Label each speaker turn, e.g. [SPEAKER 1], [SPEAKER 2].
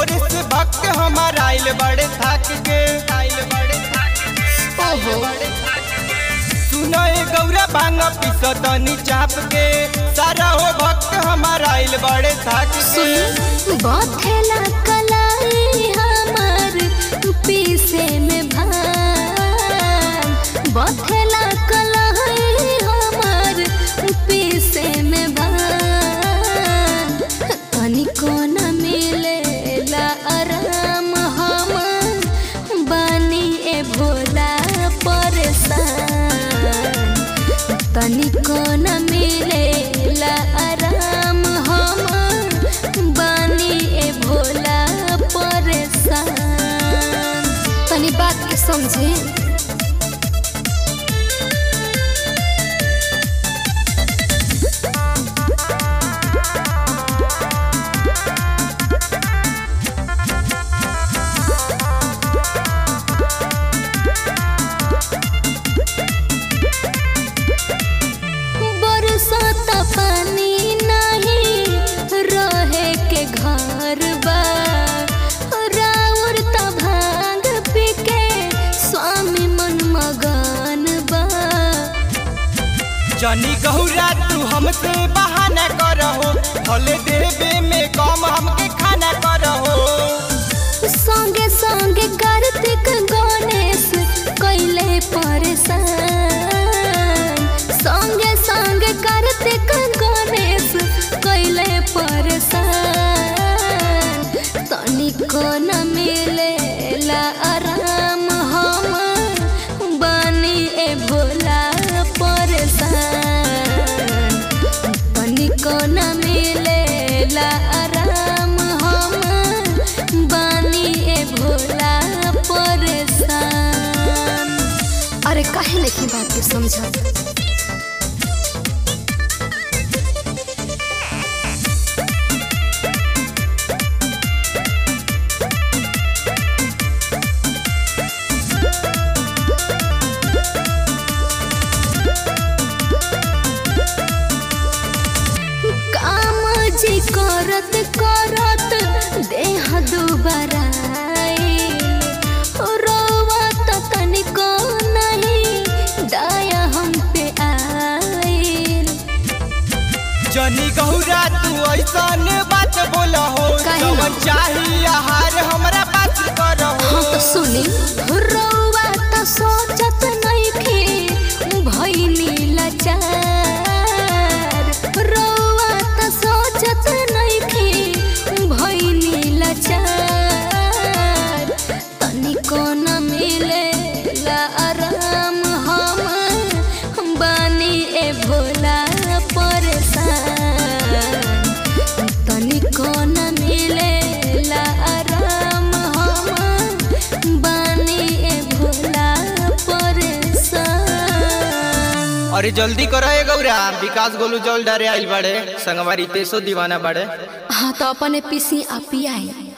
[SPEAKER 1] भोर से भक्त हमार आइल बड़े थक के आइल बड़े थक
[SPEAKER 2] ओहो
[SPEAKER 1] सुनो ए गौरा भांग पिसो तनी चाप के सारा हो भक्त हमार आइल बड़े थक के
[SPEAKER 2] सुन बथेला कलाई हमार पीसे में भान बथेला कलाई हमार पीसे में भान तनिको न मिलेला आराम हम बानी ए भोला परेशान तनिको न मिलेला आराम हम बानी ए भोला परेशान तनी बात के समझे बरसात पानी नहीं रहे के घर बा राउर त भांग पी के स्वामी मन मगन बा
[SPEAKER 1] जनी गौरा तू हमसे बहाना करहो भले देवे में कम हमके खाना करहो
[SPEAKER 2] संगे संगे कार्तिक गणेश कैले परेशान संगे संगे कार्तिक गणेश कैले परेशान तनिको न मिलेला आराम हम बानी ए भोला परेशान तनिको न मिलेला आराम हम बानी ए भोला परेशान अरे काहे नहीं बात के समझा काम जी करत करत देह दुबारा रोवत तनिको नहीं दया हम पे आइल
[SPEAKER 1] जनी गौरा तू ऐसन बात बोलहो
[SPEAKER 2] काहे ना?
[SPEAKER 1] जवन चाही आहार हमरा बात करहो
[SPEAKER 2] हाँ तो सुनी रौवा त सोचत नइखे भइनी लाचार रौवा त सोचत नइखे भइनी लाचार तनिको न मिलेला आराम हम बानी ए भोला परेशान तनिको न मिलेला आराम हम बानी ए भोला परेशान
[SPEAKER 1] अरे जल्दी करो ए गौरा विकास गोलू जल डरे आइल बड़े संगवारी तेसो दीवाना बड़े
[SPEAKER 2] हाँ तो अपने पीसी आ पियाई